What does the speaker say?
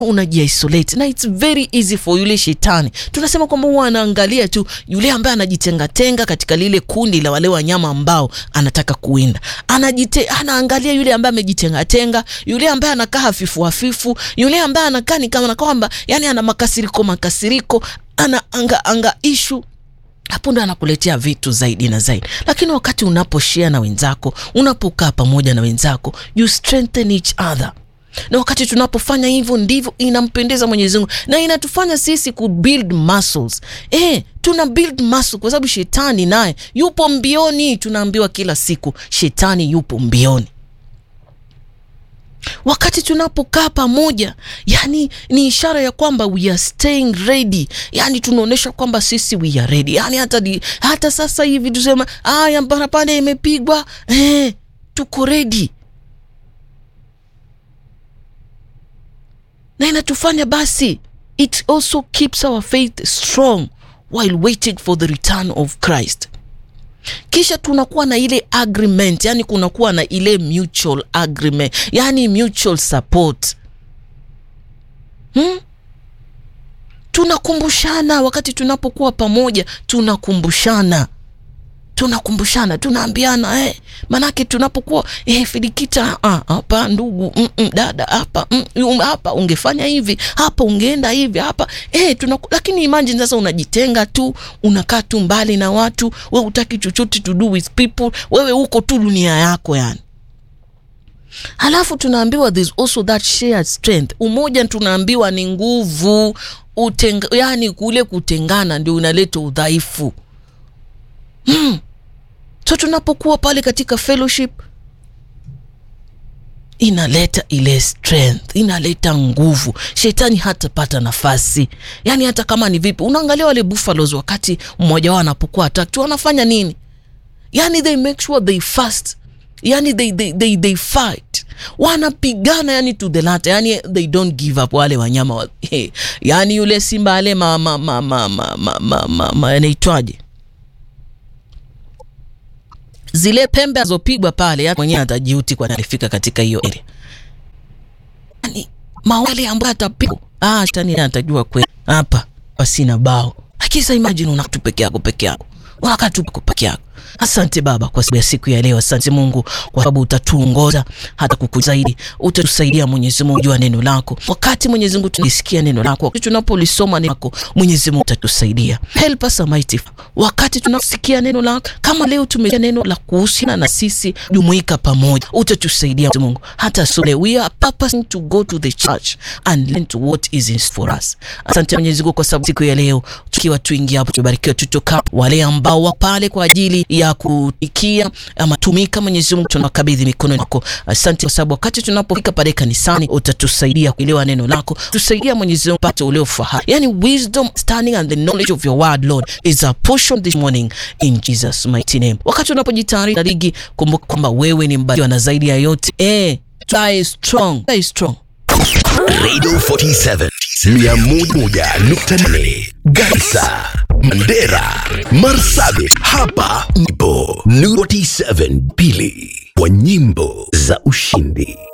unajiisolate na it's very easy for yule shetani. Tunasema kwamba huwa anaangalia tu yule ambaye anajitengatenga katika lile kundi la wale wanyama ambao anataka kuwinda, anajite, anaangalia yule ambaye amejitengatenga, yule ambaye anakaa hafifu hafifu, yule ambaye anakaa ni kama kwamba yani ana makasiriko makasiriko, ana anga, anga ishu hapo ndo anakuletea vitu zaidi na zaidi, lakini wakati unaposhare na wenzako, unapokaa pamoja na wenzako, you strengthen each other na wakati tunapofanya hivyo ndivyo inampendeza Mwenyezi Mungu na inatufanya sisi ku build muscles. Eh, tuna build muscle kwa sababu shetani naye yupo mbioni. Tunaambiwa kila siku shetani yupo mbioni. Wakati tunapokaa pamoja, yani ni ishara ya kwamba we are staying ready, yani tunaonyesha kwamba sisi we are ready. Yani hata, di, hata sasa hivi tusema aya barabara imepigwa, eh, tuko ready na inatufanya basi, it also keeps our faith strong while waiting for the return of Christ. Kisha tunakuwa na ile agreement, yani kunakuwa na ile mutual agreement, yani mutual support hmm? Tunakumbushana wakati tunapokuwa pamoja, tunakumbushana tunakumbushana tunaambiana eh, manake tunapokuwa eh, Filikita hapa, ndugu mm -mm, dada hapa mm, hapa ungefanya hivi hapa ungeenda hivi hapa eh, tunaku... Lakini imagine sasa unajitenga tu unakaa tu mbali na watu, wewe utaki chochote to do with people, wewe uko tu dunia yako yani. Halafu tunaambiwa there's also that shared strength, umoja tunaambiwa ni nguvu utenga, yani kule kutengana ndio unaleta udhaifu hmm. So tunapokuwa pale katika fellowship inaleta ile strength, inaleta nguvu, shetani hatapata nafasi. Yani hata kama ni vipi, unaangalia wale buffaloes, wakati mmoja wao anapokuwa attacked wanafanya nini? Yani they make sure they fast, yani they, they, they, they fight, wanapigana yani to the latter, yani they don't give up. Wale wanyama wa, hey, yani yule simba ale ma, ma, ma, ma, ma, ma, ma, ma, ma, anaitwaje zile pembe azopigwa pale, mwenyewe atajiuti kwa alifika katika hiyo area. Yani mawale ambayo atapigwa, ah, shetani atajua kweli hapa pasina bao. Lakini sasa imagine una tu peke yako peke yako, unakaa tu peke yako. Asante Baba kwa sababu ya siku ya leo. Asante Mungu kwa sababu utatuongoza hata kukuzaidi, utatusaidia Mwenyezi Mungu jua neno lako. Wakati Mwenyezi Mungu tunisikia neno lako, wakati tunapolisoma neno lako, Mwenyezi Mungu utatusaidia. Help us Almighty. Wakati tunasikia neno lako, kama leo tumesikia neno la kuhusiana na sisi jumuika pamoja, utatusaidia Mwenyezi Mungu. Hata so we are purposing to go to the church and learn to what is in for us. Asante Mwenyezi Mungu kwa sababu siku ya leo tukiwa tuingia hapo, tubarikiwe, tutoka wale ambao wa pale kwa ajili ya kuikia ama tumika. Mwenyezi Mungu tunakabidhi mikononi mwako. Asante kwa sababu wakati tunapofika pale kanisani utatusaidia kuelewa neno lako, tusaidia Mwenyezi Mungu pate ule ufahamu, yani wisdom standing and the knowledge of your word Lord is a portion this morning in Jesus mighty name. Wakati unapojitayarisha ligi, kumbuka kwamba wewe ni mbarikiwa na zaidi ya yote eh, stay strong, stay strong. Radio 47 101.8 Garissa, Mandera, Marsabit. Hapa ndipo Nuru 47 pili kwa nyimbo za ushindi.